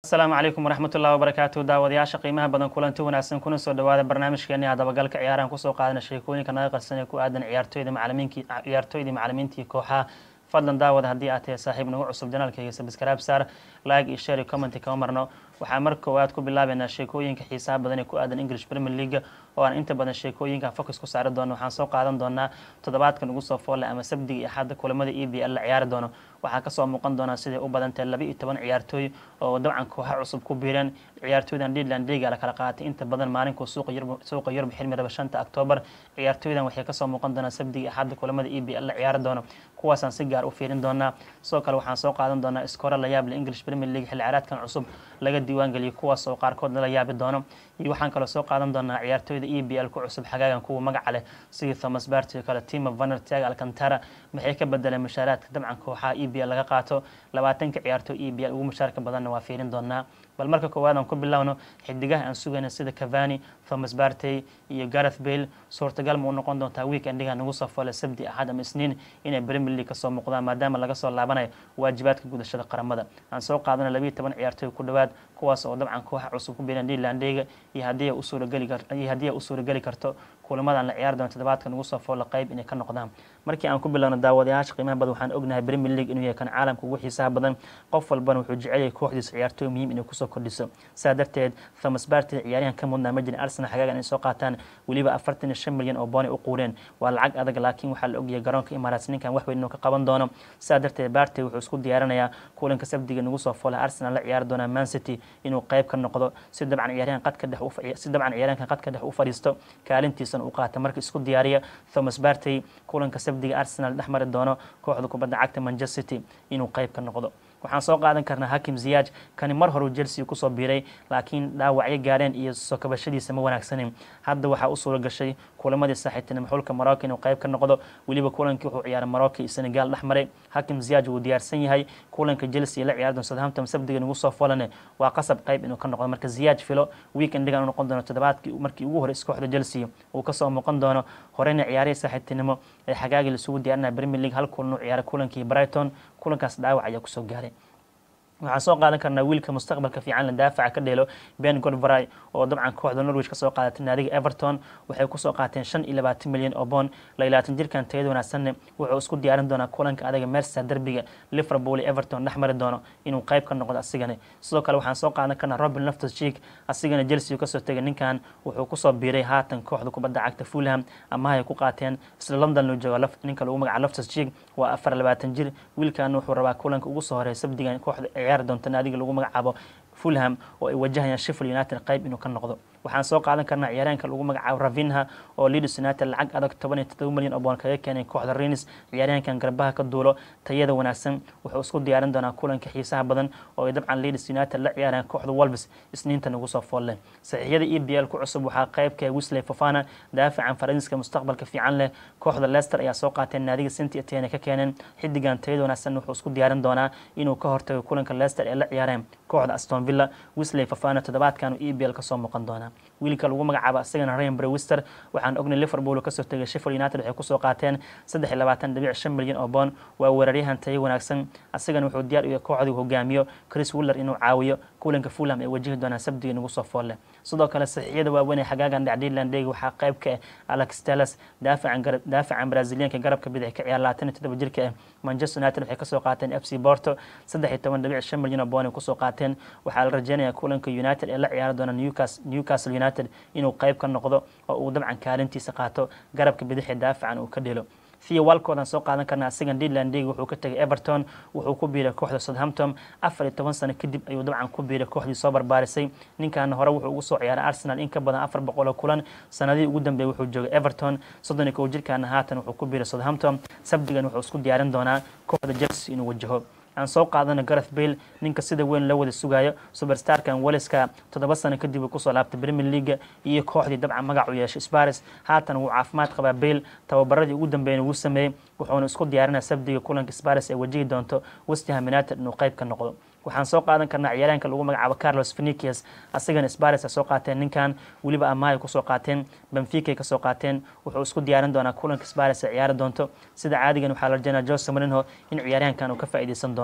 asalaamu calaykum waraxmatullahi wabarakaatu daawadayaasha qiimaha badan kulanti wanaagsan kuna soo dhawaada barnaamijkeeni dabagalka ciyaarahan kusoo qaadana sheekooyinka naga qarsan ee ku aadan ciyaartooyda macalimiinki ciyaartooydii macalimiintii kooxaha fadlan daawada haddii aad tahay saaxiib nagu cusub janaalkayga sabskraib saar like iyo share iyo commenti kama marno waxaa mar koowaad ku bilaabeynaa sheekooyinka xiisaha badan ee ku aadan english premier league oo aan inta badan sheekooyinka focus ku saari doono waxaan soo qaadan doonaa toddobaadkan ugu soo foolle ama sabdiga iyo xadda kulamada e b l la ciyaari doono waxaa kasoo muuqan doonaa siday u badantahay laba iyo toban ciyaartooy oo dabcan kooxa cusub ku biireen ciyaartooydan Leland Liga la kala qaatay inta badan maalinkuu suuqa Yurub suuqa Yurub xilmi raba 5 October ciyaartooydan waxay kasoo muuqan doonaa sabdiga axadda kulamada EPL la ciyaari doono kuwaasaan si gaar u fiirin doonaa sidoo kale waxaan soo qaadan doonaa iskoora la yaab leh English Premier League xilli ciyaareedkan cusub laga diiwaan geliyay kuwaas oo qaarkood la yaabi doono iyo waxaan kaloo soo qaadan doonaa ciyaartooyda EPL ku cusub xagaagan kuwa magaca leh sidii Thomas Partey kale Timo Werner Thiago Alcantara maxay ka bedeleen mushaaraadka dabcan kooxaha EPL laga qaato labaatanka ciyaartooy EPL ugu mushaarka badanna waa fiirin doonaa bal marka koowaad aan ku bilowno xidigaha aan sugayna sida Cavani, Thomas Partey iyo Gareth Bale suurtagal ma u noqon doontaa weekendiga nagu soo foole sabti axad ama isniin inay Premier League kasoo muuqdaan maadaama laga soo laabanayo waajibaadka gudashada qaramada aan soo qaadana labiyo toban ciyaartooy ku dhowaad kuwaas oo dabcan kooxa cusub ku biiran Lelandega iyo haddii ay u suurageli karto iyo haddii ay u suurageli karto kulamadan la ciyaari doono toddobaadkan ugu soo foole qayb inay ka noqdaan markii aan ku bilowno daawadayaasha qiimaha badan waxaan ognahay Premier League inuu yahay kan caalamka ugu xiisaha badan qof walbana wuxuu jecel yahay kooxdiisa ciyaartooy muhiim inay kusoo kordhiso saa darteed Thomas Partey ciyaaryahan ka mudnaa ma jirin Arsenal xagaagan inay soo qaataan weliba afartan iyo shan milyan oo booni u quureen waa lacag adag laakiin waxaa la ogyahay garoonka Emirates ninkan wax weyn inuu ka qaban doono saa darteed Partey wuxuu isku diyaarinayaa kulanka sabdiga nagu soo foolay Arsenal la ciyaari doona Man City inuu qayb ka noqdo si dabcan ciyaaryahan qadka dhex u si dabcan ciyaaryahankan qadka dhex u fadhiisto kaalintiisana u qaata markii isku diyaariya Thomas Partey kulanka sabdiga Arsenal dhex mari doono kooxda kubadda cagta Manchester City inuu qayb ka noqdo waxaan soo qaadan karnaa Hakim Ziyech kani mar hore Chelsea ku soo biiray laakiin dhaawacyo gaareen iyo soo kabashadiisa ma wanaagsanin hadda waxaa u suura gashay kulamadii saaxiibtinimo xulka Morocco inuu qayb ka noqdo weliba kulankii wuxuu ciyaaray Morocco iyo Senegal dhex maray Hakim Ziyech wuu diyaarsan yahay kulanka Chelsea la ciyaari doona Southampton sabdiga nagu soo folane waa qasab qayb inuu ka noqdo marka Ziyech filo weekendigan uu noqon doono toddobaadkii markii ugu hore kooxda Chelsea uu ka soo muuqan doono horeyna ciyaarihii saaxiibtinimo ee xagaagii isugu diyaarinaya Premier League hal kulan uu ciyaaray kulankii Brighton kulankaas dhaawac ayaa kusoo gaaray waxaan soo qaadan karnaa wiilka mustaqbalka fiican la daafaca ka dheelo ben godvray oo dabcan kooxda norwich kasoo qaadatay naadiga everton waxay kusoo qaateen shan iyo labaatan milyan oo boon layilaatan jirkan tayada wanaagsanne wuxuu isku diyaarin doonaa kulanka adaga mersa derbiga liverpool iyo everton dhex mari doono inuu qayb ka noqdo asigana sidoo kale waxaan soo qaadan karnaa robin loftus cheek asigana chelsea kasoo tegay ninkan wuxuu kusoo biiray haatan kooxda kubadda cagta fulham ama ay ku qaateen isla london loo jooga ninka lagu magaca loftus cheek waa afar labaatan jir wiilkan wuxuu rabaa kulanka ugu soo horeeya sabdigan kooxda ciyaari doonta naadiga lagu magacaabo fulham oo ay wajahayaan sheffield united qayb inuu ka noqdo waxaan soo qaadan karnaa ciyaaryahanka lagu magacaabo ravinha oo leeds united lacag adag toban iyo todoba milyan oo boon kaga keenay kooxda rennes ciyaaryahankan garbaha ka duulo tayada wanaagsan wuxuu isku diyaarin doonaa kulanka xiisaha badan oo ay dabcan leeds united la ciyaarayaan kooxda wolves isniintan ugu soo foolle saxiixyada e b l ku cusub waxaa qaybka wisley fofana daafacan faransiiska mustaqbalka fiican leh kooxda leicester ayaa soo qaateen naadiga saint etienne ka keeneen xidigan tayada wanaagsan wuxuu isku diyaarin doonaa inuu ka hortago kulanka leicester ee la ciyaareen kooxda aston villa wisley fofana toddobaadkan uu e b l kasoo muuqan doonaa wiilka lagu magacaabo isagana Ryan Brewster waxaan ognay Liverpool ka soo tagay Sheffield United waxay ku soo qaateen 23.5 milyan oo bond waa weeraryahan tayo wanaagsan asagana wuxuu diyaar u yahay kooxda hogaamiyo Chris Wheeler inuu caawiyo kulanka Fulham ee wajihi doona sabtiga nagu soo foolle sidoo kale saxiixyada waaweyn ee xagaagan dhacdiiland dhig waxaa qayb ka ah Alex Telles daafacan garab daafacan Brazilianka garabka bidix ka ciyaar 27 jirka ah Manchester United waxay ka soo qaateen FC Porto 13.5 milyan oo bond ku soo qaateen waxaa la rajeynayaa kulanka United ee la ciyaari doona Newcastle Newcastle United inuu qayb ka noqdo oo uu dabcan kaalintiisa qaato garabka bidixee daafacan uu ka dhelo Theo Walcott aan soo qaadan karnaa asigan Dylan Dig wuxuu ka tagay Everton wuxuu ku biiray kooxda Southampton 14 sano kadib ayuu dabcan ku biiray kooxdii soo barbaarisay ninkan hore wuxuu ugu soo ciyaaray Arsenal in ka badan 400 kulan sanadii ugu dambeeyay wuxuu joogay Everton 31 jirkaan haatan wuxuu ku biiray Southampton sabdigan wuxuu isku diyaarin doonaa kooxda Chelsea inuu wajaho aan soo qaadana Gareth Bale ninka sida weyn loo wada sugayo superstarkan Waleska toddoba sano kadib uu kusoo laabtay Premier League iyo kooxdii dabcan magac u yeeshay Spurs haatan wuu caafimaad qabaa Bale tababaradii ugu dambeeyay uu sameeyay wuxuuna isku diyaarinayaa sabdiga kulanka Spurs ee wajihi doonto West Ham United inuu qayb ka noqdo waxaan soo qaadan karnaa ciyaaryahanka lagu magacaabo Carlos Vinicius asagana Spurs soo qaateen ninkan weliba amaay ku soo qaateen Benfica ka soo qaateen wuxuu isku diyaarin doonaa kulanka Spurs ee ciyaari doonto sida caadigan waxaa la rajeynayaa Jose Mourinho in ciyaaryahankan uu ka faa'iideysan doono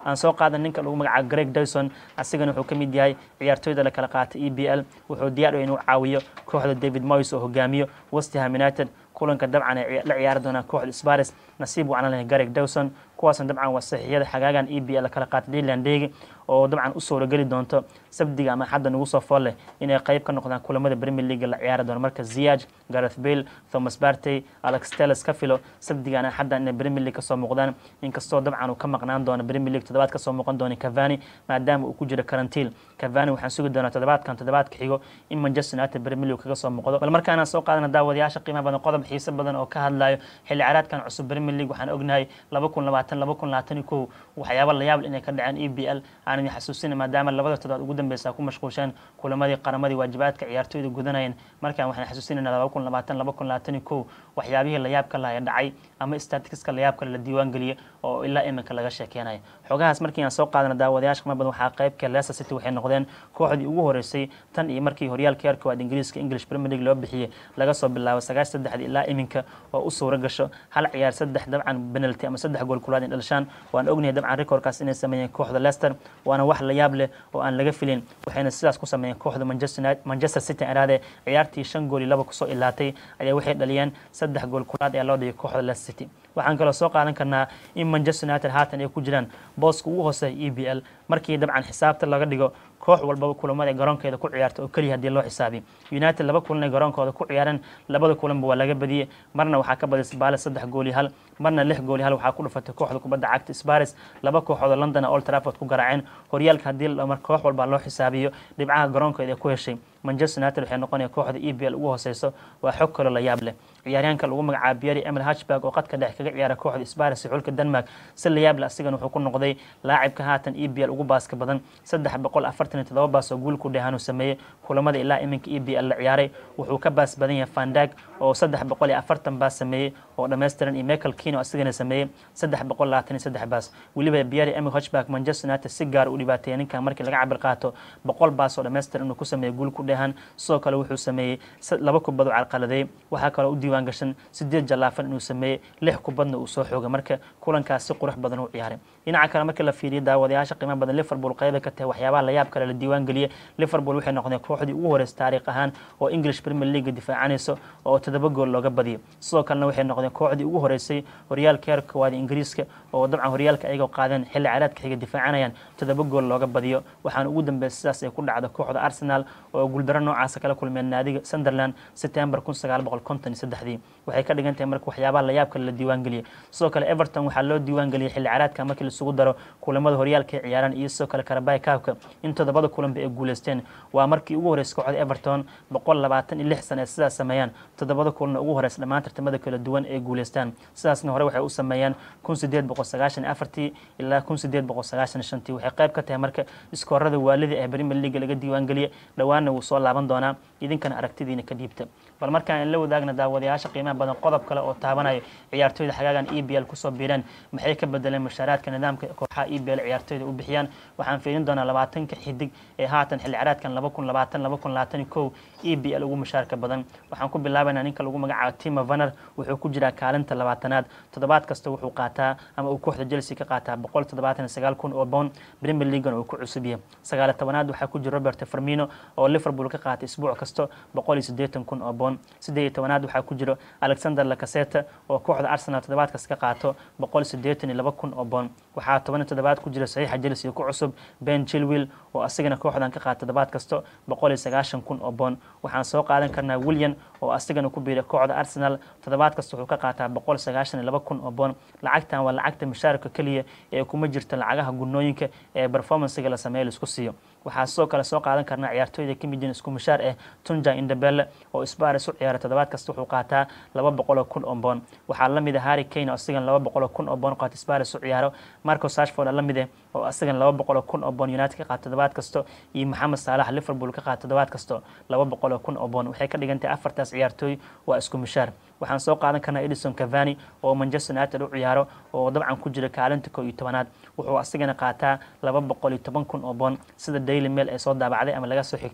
aan soo qaadan ninka lagu magacaabo greg dyson asigana wuxuu ka mid yahay ciyaartooyda la kala qaatay e b l wuxuu diyaar u inuu caawiyo kooxda david moyes oo hogaamiyo westham united kulanka dabcan ay la ciyaari doonaan kooxda sparis nasiib wacan leh gareg dawson kuwaasna dabcan waa saxiixyada xagaagan e b l kala qaatay leland degi oo dabcan u suurageli doonto sabdiga ama xadda nagu soo fool leh inay qayb ka noqdaan kulamada premier league la ciyaari doono marka ziyaj gareth bale thomas bartey alex teles ka filo sabdigana xaddan inay premier league kasoo muuqdaan inkastoo dabcan uu ka maqnaan doono premier league toddobaad kasoo muuqan doona cavani maadaama uu ku jiro karantiil cavani waxaan sugi doonaa toddobaadkan toddobaadka xigo in manchester united premier league kaga soo muuqdo bal markaana soo qaadana daawadayaasha qiimaha badan qodob xiise badan oo ka hadlayo xilli caraadkan cusub premier league waxaan ognahay laba kun labaatan laba kun labaatan iyo kow waxyaaba layaab inay ka dhaceen e b l aan idin xasuusina maadaama labada toddobaad ugu dambeysa ku mashquulsheen kulamadii qaramadii waajibaadka ciyaartooyda gudanayeen markaan waxaan xasuusinayna laba kun labaatan laba kun labaatan iyo kow waxyaabihii layaabka laha dhacay ama staticska layaabka la diiwaan geliyay oo ilaa iminka laga sheekeynayo xogahaas markii aan soo qaadana daawadayaasha qiimo badan waxaa qaybka leicester city waxay noqdeen kooxdii ugu horeysay tan iyo markii horyaalka heerka waad ingiriiska english premier league loo bixiyey laga soo bilaabo sagaash saddexdi ilaa iminka oo u suura gasho hal ciyaar saddex dabcan penalty ama saddex gool kulaad in dhalishaan waan ognahay dabcan recordkaas inay sameeyeen kooxda leicester waana wax layaab leh oo aan laga filin waxayna sidaas ku sameeyeen kooxda manchester city iraade ciyaartii shan gool iyo laba kusoo ilaatay ayaa waxay dhaliyeen saddex gool kulaad ayaa loo dhigay kooxda leicester city waxaan kaloo soo qaadan karnaa in manchester united haatan ay ku jiraan booska ugu hooseeya e b l markii dabcan xisaabta laga dhigo koox walbaba kulamada garoonkeeda ku ciyaarta oo keliya haddii loo xisaabiyo united laba kulan ay garoonkooda ku ciyaareen labada kulanba waa laga badiyey marna waxaa ka baday sbaales saddex gool iyo hal marna lix gool iyo hal waxaa ku dhufatay kooxda kubadda cagta spares laba kooxoodoo london old trafford ku garaaceen horyaalka haddii mar koox walba loo xisaabiyo dhibcaha garoonkeeda ay ku heshay manchester united waxay noqonaya kooxda e b l ugu hooseyso waa xog kaloo la yaab leh ciyaaryahanka lagu magacaabo biyari emil hatchberg oo qadka dhex kaga ciyaara kooxda spares iyo xulka denmark si la yaab leh asigana wuxuu ku noqday laacibka haatan e b l ugu baaska badan saddex boqol afartan iyo todoba baas oo guul ku dheehanuu sameeyey kulamada ilaa iminka e b l la ciyaaray wuxuu ka baas badan yahay fandag oo saddex boqol iyo afartan baas sameeyey oo dhammaystiran iyo michael kino asigana sameeyey saddex boqol labaatan iyo saddex baas weliba biyari emil hatchberg manchester united si gaar u dhibaateeyay ninkan markii laga cabir qaato boqol baas oo dhammaystiran inuu ku sameeyey guul ku dheehan sidoo kale wuxuu sameeyey laba kubad oo carqaladeey waxaa kaloo u diiwaan gashan sideed jallaafan inuu sameeyey lix kubadna uu soo xoogay marka kulankaas si qurux badan u ciyaaray dhinaca kale markii la fiiriyo daawadayaasha qiimo badan liverpool qayba ka tahay waxyaabaha layaab kale la diiwaan geliyey liverpool waxay noqdeen kooxdii ugu horeysa taariikh ahaan oo english premier league difaacanayso oo toddoba gool looga badiyo sidoo kalena waxay noqdeen kooxdii ugu horeysay horyaalka heerka koowaad ingiriiska oo dabcan horyaalka ayagoo qaadeen xilli caraadka xiga difaacanayaan toddoba gool looga badiyo waxaana ugu dambeysay sidaas ay ku dhacdo kooxda arsenal oo guuldaro noocaasa kala kulmeen naadiga sunderland september kun sagaal boqol konton iyo saddexdii waxay ka dhigan tahay marka waxyaabaha layaab kale la diiwaan geliyey sidoo kale everton waxaa loo diiwaan geliyey xilli caraadka markii laisugu daro kulamada horyaalka ay ciyaaraan iyo sidoo kale karabay kaabka in toddobada kulanba ay guuleysteen waa markii ugu horreysay kooxda everton boqol labaatan iyo lix sana ee sidaas sameeyaan toddobada kulanna ugu horeysa dhammaan tartamada kala duwan ay guuleystaan sidaasna hore waxay u sameeyaan kun sideed boqol sagaashan iyo afartii ilaa kun sideed boqol sagaashan iyo shantii waxay qayb ka tahay marka iskoorada waalida ee premier league laga diiwaan geliyey dhowaanna wuu soo laaban doonaa idinkana aragtidiina ka dhiibta bal markaan in la wadaagna daawadayaasha qiimaha badan qodob kale oo taabanayo ciyaartooyda xagaagan e b l kusoo biireen maxay ka bedeleen mushaaraadka nidaamka kooxaha e b l ciyaartooyda u bixiyaan waxaan fiirin doonaa labaatanka xidig ee haatan xilli caraadkan laba kun labaatan laba kun labaatan iyo kow e b l ugu mushaarka badan waxaan ku bilaabaynaa ninka lagu magacaabo tima vaner wuxuu ku jiraa kaalinta labaatanaad toddobaad kasta wuxuu qaataa ama uu kooxda chelsea ka qaataa boqol toddobaatan iyo sagaal kun oo pound premier leaguan uu ku cusub yahay sagaal tobanaad waxaa ku jira robert firmino oo liverpool ka qaatay isbuuc kasto boqol iyo siddeetan kun oo pound siddeed iyo tobanaad waxaa ku jiro alexander lacaseta oo kooxda arsenal toddobaad kasta ka qaato boqol siddeetan iyo laba kun oo pound waxaa toban iyo toddobaad ku jira saxiixa chelsea ku cusub ben chilwell oo asigana kooxdan ka qaata toddobaad kasto boqol iyo sagaashan kun oo pound waxaan soo qaadan karnaa william oo asigana ku biiray kooxda arsenal toddobaad kasta wuxuu ka qaataa boqol sagaashan iyo laba kun oo pound lacagtan waa lacagta mushaarka keliya ee kuma jirta lacagaha gunooyinka ee performancega la sameeya laisku siiyo waxaa sidoo kale soo qaadan karnaa ciyaartooyda ka mid yihiin isku mushaar ah tunja indabelle oo isbaris u ciyaara toddobaad kasta wuxuu qaataa laba boqol oo kun oo boon waxaa la mid ah harry kane oo asigan laba boqol oo kun oo boon qaata isbaris u ciyaaro marco sashford la mid ah oo asigan laba boqol oo kun oo boon united ka qaata toddobaad kasto iyo maxamed saalax liverpool ka qaata toddobaad kasto laba boqol oo kun oo boon waxay ka dhigan tahay afartaas ciyaartooy waa isku mushaar waxaan soo qaadan karnaa edison cavani oo manchester united u ciyaaro oo dabcan ku jira kaalinta koo iyo tobanaad wuxuu asigana qaataa laba boqol iyo toban kun oo boon sida daily mail ee soo daabacday ama laga soo xigtay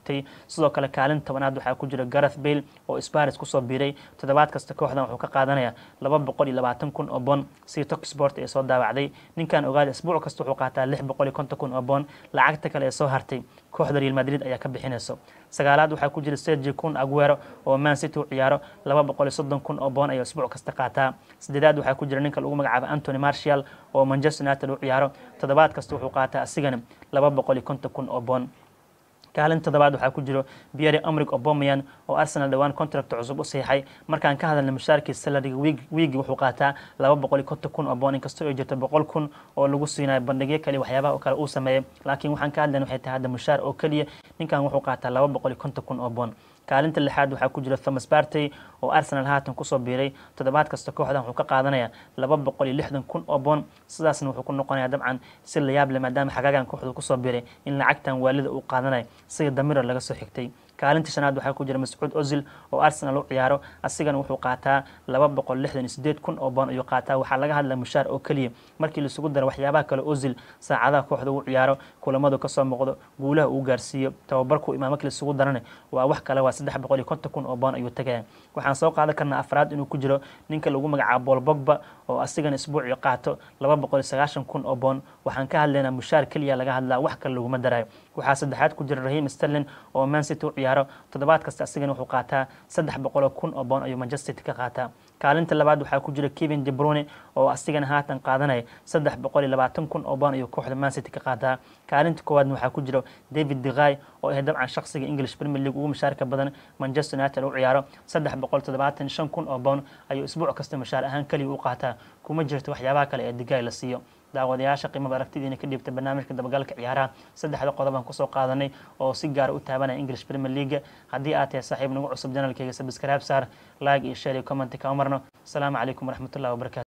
sidoo kale kaalin tobanaad waxaa ku jira gareth bale oo sparis kusoo biiray toddobaad kasta kooxdan wuxuu ka qaadanaya laba boqol iyo labaatan kun oo boon si tok sport ee soo daawacday ninkan ogaada isbuuc kasta wuxuu qaataa lix boqol iyo konton kun oo boon lacagta kale ee soo hartay kooxda real madrid ayaa ka bixinayso sagaalaad waxaa ku jira sergi kun aguero oo man city u ciyaaro laba boqol iyo soddon kun oo boon ayuu isbuuc kasta qaataa sideedaad waxaa ku jira ninka lagu magacaabo antony martial oo manchester united u ciyaaro toddobaad kasta wuxuu qaataa asigana laba boqol iyo konton kun oo boon kaalin toddobaad waxaa ku jiro pierre amrig obomayan oo arsenal dhowaan contract cusub u saxiixay markaan ka hadalna mushaarkii salariga wiigi wuxuu qaataa laba boqol iyo konton kun oo boon inkastoo ay jirto boqol kun oo lagu siinayo bandhigyo kale waxyaabaha kale uu sameeyay laakiin waxaan ka hadlayna waxay tahay hadda mushaar oo keliya ninkan wuxuu qaataa laba boqol iyo konton kun oo boon kaalinta lixaad waxaa ku jira thomas bartey oo arsenal haatan kusoo biiray toddobaad kasta kooxdan wuxuu ka qaadanaya laba boqol iyo lixdan kun oo boon sidaasna wuxuu ku noqonaya dabcan si la yaab leh maadaama xagaagan kooxdu kusoo biiray in lacagtan waalida uu qaadanayo sida damiro laga soo xigtay kaalinta shanaad waxaa ku jira mascuud ozil oo arsenal u ciyaaro asigana wuxuu qaataa laba boqol lixdan iyo sideed kun oo boon ayuu qaataa waxaa laga hadlaa mushaar oo keliya markii laisugu daro waxyaabaha kale ozil saacadaha kooxda uu ciyaaro kulamadu kasoo muuqdo guulaha uu gaarsiiyo tababarku imaa markii laisugu darana waa wax kale waa saddex boqol iyo konton kun oo boon ayuu tagaya waxaan soo qaadan karnaa afraad inuu ku jiro ninka lagu magacaabo bol bogba oo asigana isbuucii qaato laba boqol iyo sagaashan kun oo boon waxaan ka hadlaynaa mushaar keliya laga hadlaa wax kale laguma darayo waxaa saddexaad ku jira rahim sterlin oo man city u ciyaaro toddobaad kasta asigana wuxuu qaataa saddex boqol oo kun oo boon ayuu manchester city ka qaataa kaalinta labaad waxaa ku jira kevin de brune oo asigana haatan qaadanaya saddex boqol iyo labaatan kun oo boon ayuu kooxda man city ka qaataa kaalinta koowaadna waxaa ku jira david degay oo ah dabcan shaqsiga english premier league ugu mushaarka badan manchester united u ciyaaro saddex boqol toddobaatan shan kun oo boon ayuu isbuuc kasta mushaar ahaan keliya u qaataa kuma jirto waxyaabaha kale ee degay la siiyo daawadayaasha qiimada aragtidiina ka dhiibta barnaamijka dabagalka ciyaaraha saddexda qodob aan kusoo qaadanay oo si gaara u taabanaya english premier league haddii aad tahay saaxiib nagu cusub janalkeyga sabscribe saar like iyo share iyo comment kama marno asalaamu calaykum waraxmatullahi wabarakatu